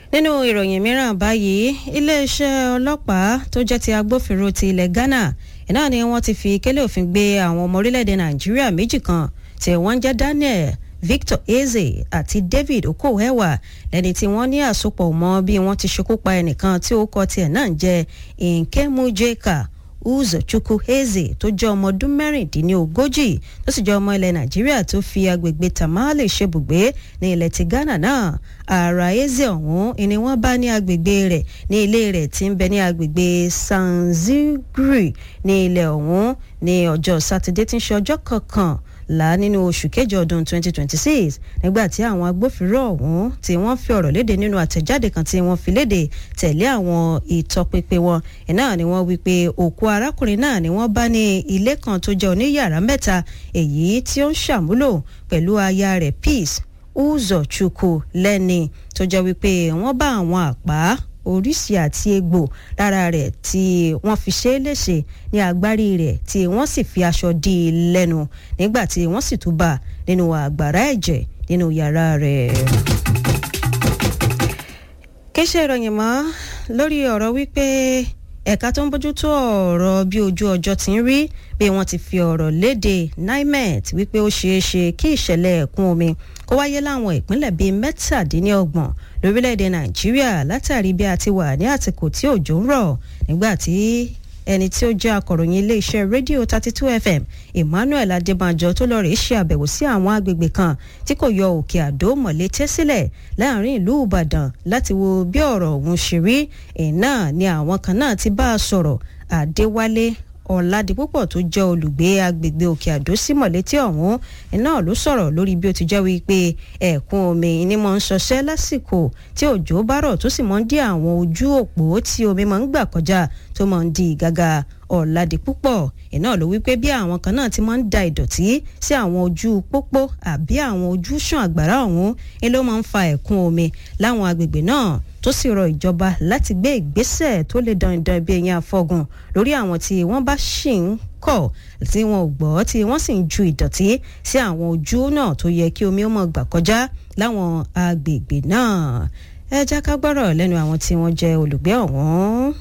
nínú ìròyìn mìíràn báyìí iléeṣẹ́ ọlọ́pàá tó jẹ́ ti agbófinró ti ilẹ̀ Ghana iná ni wọ́n ti fi kélé òfin gbé àwọn ọmọ orílẹ̀-èdè Nàìjíríà méjì kan tí wọ́n ń jẹ́ Daniel Victor Eze àti David Okoewa lẹ́ni tí wọ́n ní àsopọ̀ mọ́ bí wọ́n ti ṣekú pa ẹnìkan tí ó kọ tiẹ̀ náà ń jẹ́ Nkemujeka Uzochukwu Eze tó jẹ́ ọmọ ọdún mẹ́rìndínlógójì tó sì jẹ́ ọmọ ilẹ̀ Nàìjíríà tó fi agbègbè Tamale ṣebùgbé ní ilẹ̀ ti Ghana náà ara Eze ọ̀hún ni wọ́n bá ní agbègbè rẹ̀ ní ilé rẹ̀ tí ń bẹ ní agbègbè Sanziguri ní ilẹ̀ ọ̀hún ní ọjọ́ Sátidé tí ń ṣe ọjọ́ kọ̀ọ̀kan là nínú oṣù kejì ọdún 2026 nígbà tí àwọn agbófinró ọ̀hún tí wọ́n fi ọ̀rọ̀ léde nínú àtẹ̀jáde kan tí wọ́n fi léde tẹ̀lé àwọn ìtọpinpin wọn iná ni wọ́n wí pé òkú arákùnrin náà ni wọ́n bá ní ilé kan tó jẹ́ oníyàrá mẹ́ta èyí tí ó ń ṣàmúlò pẹ̀lú aya rẹ̀ Peace Uzochukwu lẹ́ni tó jẹ́ wípé wọ́n bá àwọn àpá oríṣi àti egbò lára rẹ̀ tí wọ́n fi ṣe é léṣe ní agbárí rẹ̀ tí wọ́n sì fi aṣọ dí i lẹ́nu nígbà tí wọ́n sì tún bá nínú àgbàrá ẹ̀jẹ̀ nínú yàrá rẹ̀. kéṣe ìròyìn mọ́ lórí ọ̀rọ̀ wípé ẹ̀ka tó ń bójútó ọ̀rọ̀ bí ojú ọjọ́ ti ń rí bí wọ́n ti fi ọ̀rọ̀ léde nimet wípé ó ṣeé ṣe kí ìṣẹ̀lẹ̀ ẹ̀kún omi kó wáyé láwọn ìpínlẹ̀ bíi mẹ́tàdínlọ́gbọ̀n lórílẹ̀‐èdè nàìjíríà látàrí bí a ti wà ní àsìkò tí òjò ń rọ̀ nígbà tí ẹni tí ó jẹ́ akọ̀ròyìn iléeṣẹ́ rédíò thirty two fm emmanuel adébánjọ tó lọ rèé ṣe àbẹ̀wò sí àwọn agbègbè kan tí kò yọ òkè àdó mọ̀lété sílẹ̀ láàrin ìlú ìbàdàn láti wo bí ọ̀rọ̀ ọ̀hún ṣe rí iná ni àwọn kan náà ti bá a sọ̀rọ̀ àdéwálé ọ̀làdìpúpọ̀ tó jẹ́ olùgbé agbègbè òkè àdó sí mọ̀létí ọ̀hún iná ló sọ̀rọ̀ lórí bí ó ti jẹ́ wípé ẹ̀kún omi ni mo ń ṣọṣẹ́ lásìkò tí òjò bá rọ̀ tó sì mọ́ ń dí àwọn ojú òpó tí omi máa ń gbà kọjá tó máa ń di ìgàgà ọ̀làdìpúpọ̀ iná ló wípé bí àwọn kan náà ti máa ń da ìdọ̀tí sí àwọn ojú pópó àbí àwọn ojú ṣàn àgbàrá ọ̀hún ni ló máa ń fa ẹ̀kún omi láwọn agbègbè náà tó sì rọ ìjọba láti gbé ìgbésẹ̀ tó lè dandan ibi ẹ̀yìn àfọ̀gùn lórí àwọn tí wọ́n bá ṣì ń kọ̀ tí wọn ò gbọ́ tí wọ́n sì ń ju ìdọ̀tí sí àwọn ojú náà tó yẹ kí omi ó mọ̀ gbà kọjá láwọn agbègbè náà ẹ jẹ́ ká gbọ́rọ̀ lẹ́nu àwọn tí wọ́n jẹ́ olùgbé ọ̀hún.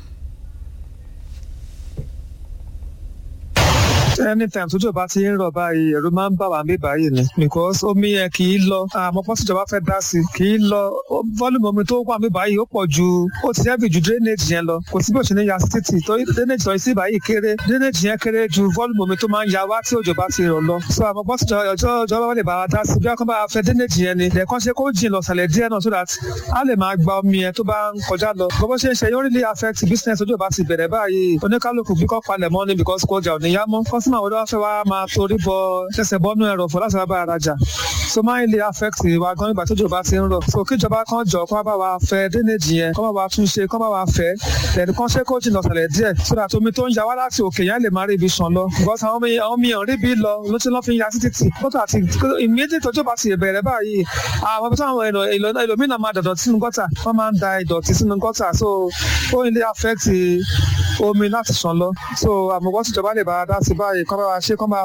anytime tójú ọba ti ń rọ̀ báyìí ẹ̀rù máa ń bà wá mí báyìí ni because omi yẹn kì í lọ àmọ́ pọ́sí ìjọba fẹ́ dá sí kì í lọ volume omi tó wà mí báyìí ó pọ̀ ju ó ti heavy ju drainage yẹn lọ kò sí bí òṣèlú ya sí títì torí drainage lọ sí báyìí kéré drainage yẹn kéré ju volume omi tó máa ń ya wá tí òjò bá ti rọ̀ lọ so àmọ́ pọ́sí ìjọba wọlé bá wa dá sí bí wọ́n bá fẹ́ drainage yẹn ni lẹ́ẹ̀kan ṣe kó jìn lọ sàlẹ̀ díẹ̀ náà so that a lè máa gba omi yẹn tó bá ń kọjá lọ bọ́bọ́ ṣe ń ṣe yóò really affect business ojú ọba ti bẹ̀rẹ̀ báyìí oníkálukú bí kò palẹ̀ mọ́ ni because kò jà ò ní yá mọ́ kọ́símà wo ló wá fẹ́ wá máa torí bọ ṣẹ̀ṣẹ̀ bọ́nú ẹ̀rọ fún láti bá arajà so máa ń lè affect wa gan nígbà tójò bá ti ń rọ̀ so kíjọba kan jọ kó bá wa fẹ́ drainage yẹn kó bá wa tún ṣe kó bá wa fẹ́ lẹ́nu kan ṣe kó jìnnà sàlẹ̀ díẹ̀ so that omi tó ń ya wá láti òkè yẹn lè máa rí ibi sàn lọ because àwọn omi àwọn omi rí bí lọ ló ti lọ́ fi ya sí títì kótó àti immediate tójò bá ti bẹ̀rẹ̀ báyìí àwọn ibi táwọn ẹlòmínà máa dọ̀dọ̀ sínú gọ́tà wọ́n máa ń da ìdọ̀tí sínú gọ́tà so ó ń lè affect omi láti sàn lọ so àmọ̀gbọ́n tíjọba lè bá a dá sí báyìí kọ́ bá wa ṣe kọ́ bá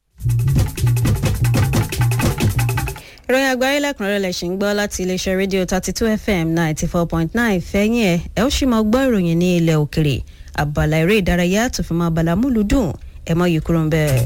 ìròyìn àgbáyé lẹ́kùnrẹ́rẹ́ lẹ̀ ṣì ń gbọ́ láti iléeṣẹ́ rédíò thirty two fm ninety four point nine fẹ́yìn ẹ̀ ẹ ó sì máa gbọ́ ìròyìn ní ilẹ̀ òkèrè àbàlà eré ìdárayá tó fi máa bàlá múlùdùn ẹ mọ́ yìí kúrò ń bẹ́ẹ̀.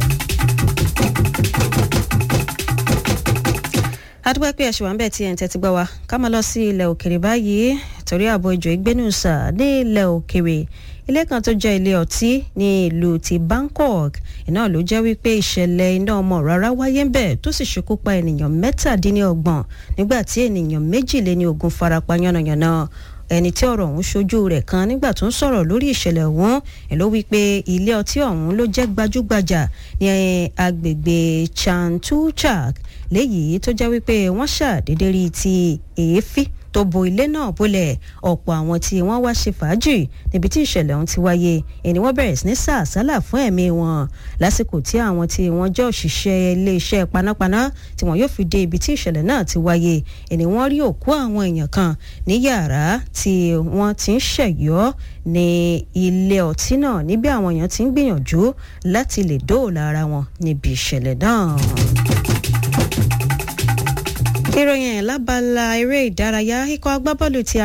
adúpẹ́ pé ẹ̀ṣẹ̀ wà ń bẹ̀ tí ẹ̀ ń tẹ́tí gbọ́ wa ká máa lọ sí ilẹ̀ òkèrè báyìí torí ààbò ìjọ ìgbénùsà ní ilẹ̀ òkèrè ilé kan tó jẹ́ ilé ọtí ní ìlú ti Bangkok iná ló jẹ́ wípé ìṣẹ̀lẹ̀ iná ọmọ rárá wáyé ń bẹ̀ tó sì ṣekú pa ènìyàn mẹ́tàdínlọ́gbọ̀n nígbà tí ènìyàn méjìléní ogún farapa yánnayànna ẹni tí ọ̀rọ̀ ọ̀hún ṣojú rẹ̀ kan nígbà tó ń sọ̀rọ̀ lórí ìṣẹ̀lẹ̀ ọ̀hún ẹ̀ ló wí pé ilé ọtí ọ̀hún ló jẹ́ gbajúgbajà ní agbègbè Chantuchak léyìí tó jẹ́ wípé wọ́n ṣàdédé rí ti èéfín tó bo ilé náà bolẹ̀ ọ̀pọ̀ àwọn tí wọ́n wá ṣe fàájì níbi tí ìṣẹ̀lẹ̀ ọ̀hún ti wáyé ẹni wọ́n bẹ̀rẹ̀ sí ní sàásálà fún ẹ̀mí wọn lásìkò tí àwọn tí wọ́n jẹ́ òṣìṣẹ́ iléeṣẹ́ panápaná tí wọ́n yóò fi dé ibi tí ìṣẹ̀lẹ̀ náà ti wáyé ẹni wọ́n rí òkú àwọn èèyàn kan ní yàrá tí wọ́n ti ń ṣẹ̀yọ́ ní ilé ọtí náà níbi àwọn èèyàn ti ń gbìyànjú láti lè dóòlà ara wọn níbi ìṣẹ̀lẹ̀ náà ìròyìn lábala eré ìdárayá ikọ̀ agbábọ́ọ̀lù ti